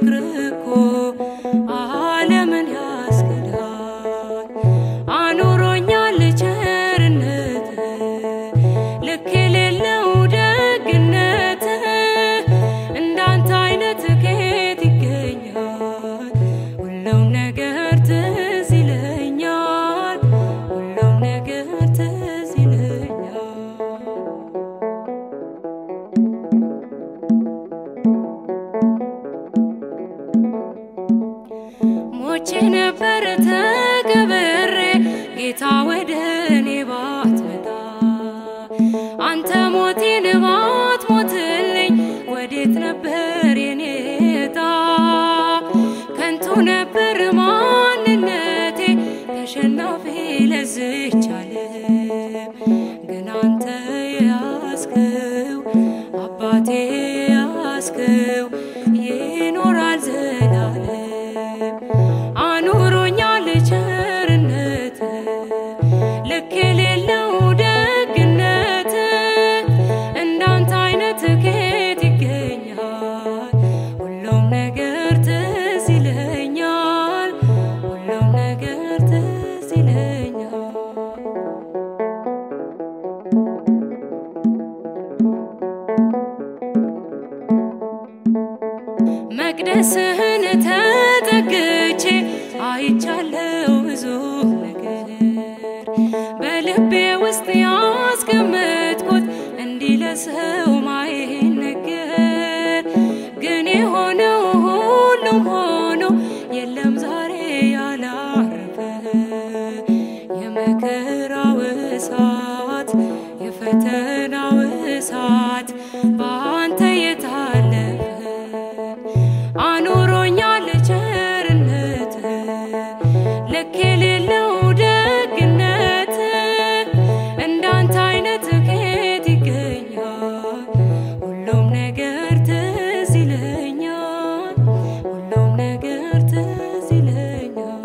ፍቅር እኮ ዓለምን ያስክዳል። አኑሮኛል ቸርነት ልክ የሌለው ደግነት እንዳንተ አይነት ከየት ይገኛል? ሁሉም ነገር ትዝ ይለኛል፣ ሁሉም ነገር ትዝ ይለኛል። ሞቼ ነበር ተቀብሬ ጌታ ወደ እኔ ባትመጣ አንተ ሞቴን ባትሞትልኝ ወዴት ነበር የኔ ዕጣ? ከንቱ ነበር ማንነቴ ተሸናፊ ለዝች ዓለም ግን አንተ ያስከው አባቴ ያስከው ይኖራል ዘላለም አኑሮኛል ቸርነት ልክ የሌለው ደግነት እንዳንተ አይነት ከየት ይገኛል? ሁሉም ነገር ትዝ ይለኛል፣ ሁሉም ነገር ትዝ ይለኛል። መቅደስህን ተጠግቼ አይቻለው ብዙ ነገር በልቤ ውስጥ ያስቀመጥኩት እንዲህ ለሰው ማይነገር ግን የሆነው ሁሉም ሆኖ የለም ዛሬ ያላረፈ የመከራው እሳት የፈተናው እሳት በአንተ የታለፈ አኑሮኛል ቸርነት ልክ የሌለው ደግነት እንዳንተ አይነት ከየት ይገኛል? ሁሉም ነገር ትዝ ይለኛል፣ ሁሉም ነገር ትዝ ይለኛል።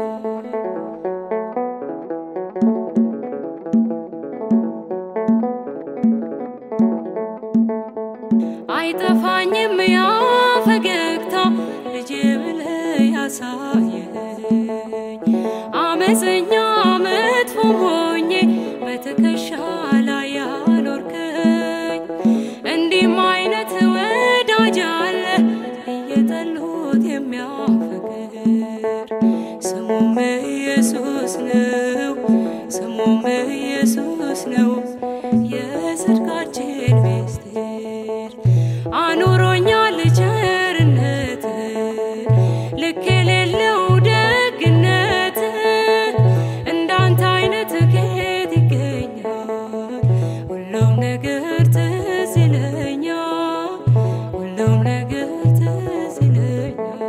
አይጠፋኝም ያ ፈገግታ ልጄ ብለህ ያሳየኸኝ አመፀኛ መጥፎም ሆኜ በትከሻ ላይ ያኖርከኝ እንዲህም አይነት ወዳጅ አለ እየጠሉት የሚያፈቅር ስሙም ኢየሱስ ነው፣ ስሙም ኢየሱስ ነው የጽድቃችን ምስጢር አኑሮኛል ቸርነት ልክ የሌለው ደግነት እንዳንተ አይነት ከየት ይገኛል? ሁሉም ነገር ትዝ ይለኛል፣ ሁሉም ነገር ትዝ ይለኛል።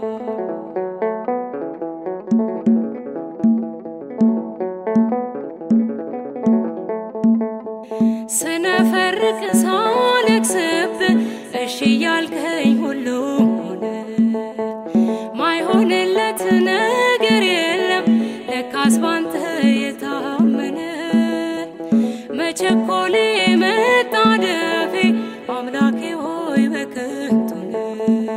ስነፈርቅ ሳለቅስብ እሺ ያልከኝ ሁሉም ሆነ። ማይሆንለት ነገር የለም ለካስ ባንተ የታመነ መቸኮሌ መጣደፌ አምላኬ ሆይ በከንቱ ነው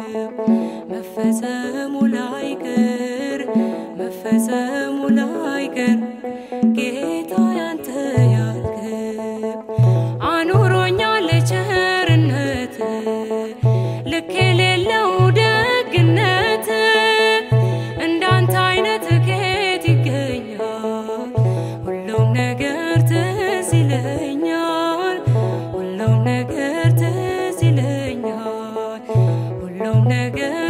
መፈጸሙ ላይቀር መፈጸሙ ላይቀር ጌታ ያንተ ያልከው አኑሮኛል ቸርነት ልክ የሌለው ደግነት እንዳንተ አይነት ከየት ይገኛል? ሁሉም ነገር ትዝ ይለኛል፣ ሁሉም ነገር ትዝ ይለኛል፣ ሁሉም ነገር